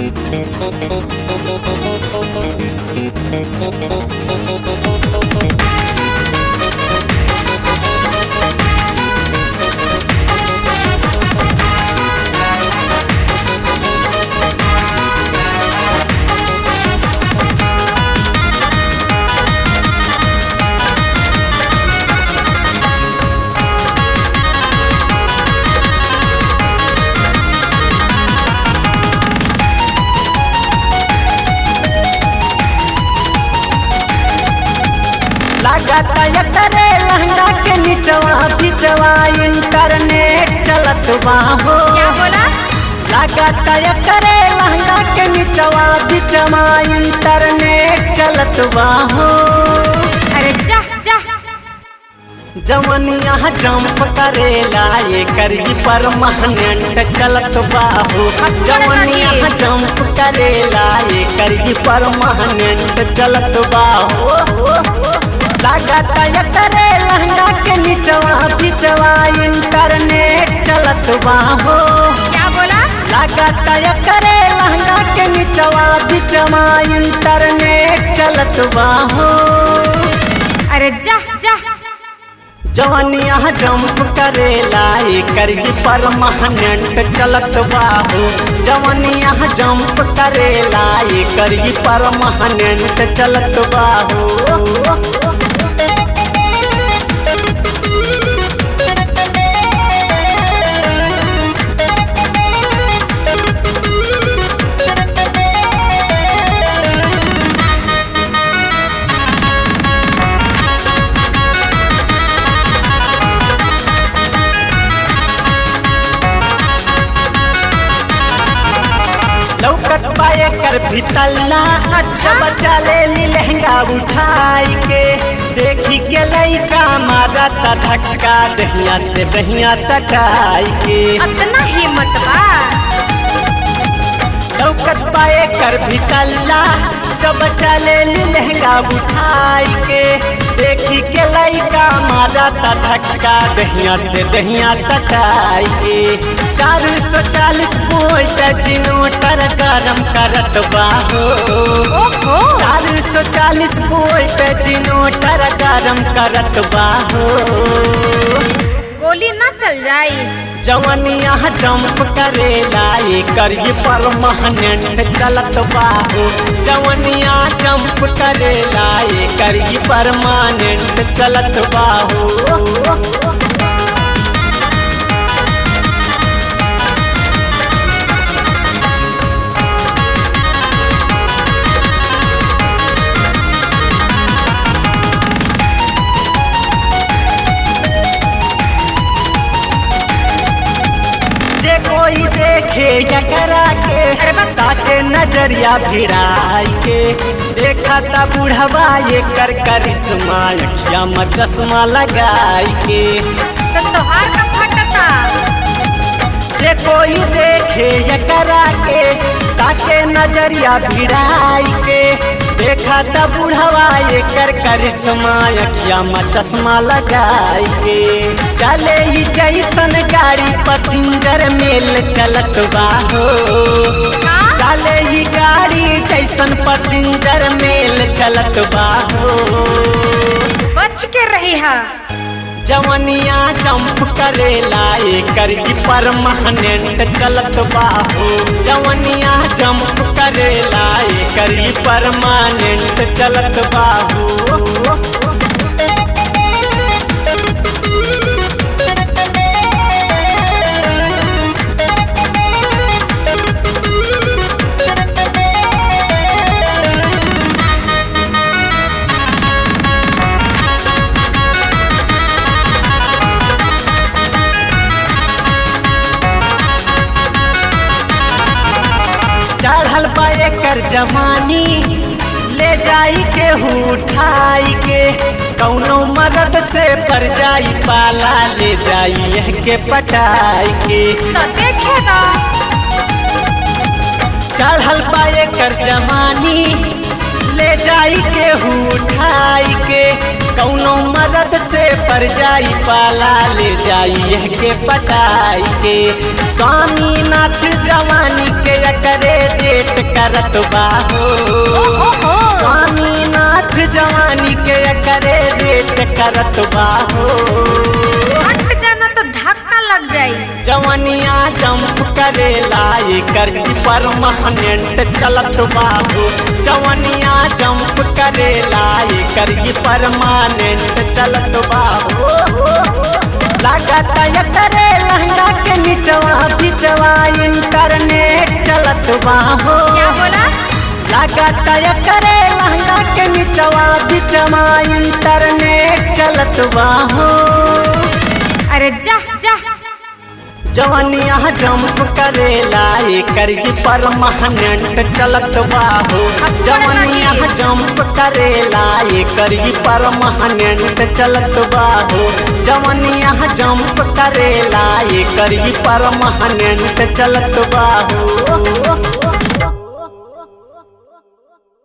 लगाता एकरे लहंगा के निचवा बिचवा इंटरनेट चलत बाहो क्या बोला लगाता एकरे लहंगा के निचवा बिचवा इंटरनेट चलत बाहो अरे जा जा जवनिया जंप करेला ये करी परमानेंट चलत बाहो जवनिया जंप करेला ये करी परमानेंट चलत बाहो लगाता एकरे लहंगा के निचवा बिचवा इंटरनेट चलत बाहो क्या बोला लगाता एकरे लहंगा के निचवा बिचवा इंटरनेट चलत बाहो अरे जा जा जवनिया जंप करेला करी परमानेंट चलत बाबू जवनिया जंप करेला करी परमानेंट चलत बाबू लौकत पाए कर भितल्ला अच्छा। बच्चा ले ली लहंगा उठाई के देखी के लइका मारा ता धक्का दहिया से दहिया सटाई के अतना हिम्मत बा लौकत पाए कर भितल्ला जब चले ली लहंगा उठाई के देखी के लइका मारा ता धक्का दहिया से दहिया सटाई के चार सौ चालीस वोल्ट जिनोटर गरम करत बाहो ओहो चार सौ चालीस वोल्ट जिनोटर गरम करत बाहो गोली ना चल जाई जवनिया जंप करेला करी परमानेंट चलत बाबू जवनिया जंप करेला करी परमानेंट चलत बाबू जे कोई देखे एकरा के अरे बा- ताके नजरिया भिड़ाई के देखा ता बुढ़वा ये कर करिश्मा अखिया में चश्मा लगाई के तो तोहार का फटता जे कोई देखे एकरा के ताके नजरिया भिड़ाई के देखा ता बुढ़वा ये कर करिश्मा अखिया में चश्मा लगाई के चले ही जैसन गाड़ी पसिंजर मेल चलत बाहो का चले ही गाड़ी जैसन पसिंजर मेल चलत बाहो बच के रही है जवनिया जंप करेला करी परमानेंट चलत बाहो जवनिया जंप करेला करी परमानेंट चलत बाहो चढ़ल बा एकर जमानी ले जाई के उठाई के कौनो मदद से पर जाई पाला ले जाई यह के पटाई के तो देखेगा चढ़ल बा एकर जमानी ले जाई के उठाई के कौनो मदद से पर जाई पाला ले जाई यह के पटाई के स्वामीनाथ जवानी के एकरे डेट करत बाहो ओहो स्वामीनाथ जवानी के करे रेट करत बाहो हट जाना तो धक्का लग जाई जवनिया जंप करेला एकर परमानेंट चलत बाबू जवनिया जंप करेला एकर परमानेंट चलत बाबू लागत करे लहंगा के निचवा बिचवा इंटरनेट चलत बाहो क्या बोला लागत करे लहंगा के निचवा बिचवा इंटरनेट चलत बाहो अरे जा जा जवनिया जंप करेला एकर ही परमानेंट चलत बाहो जवनिया जंप करेला एकर ही परमानेंट चलत बाहो जवनिया जंप करेला एकर ही परमानेंट चलत बाहो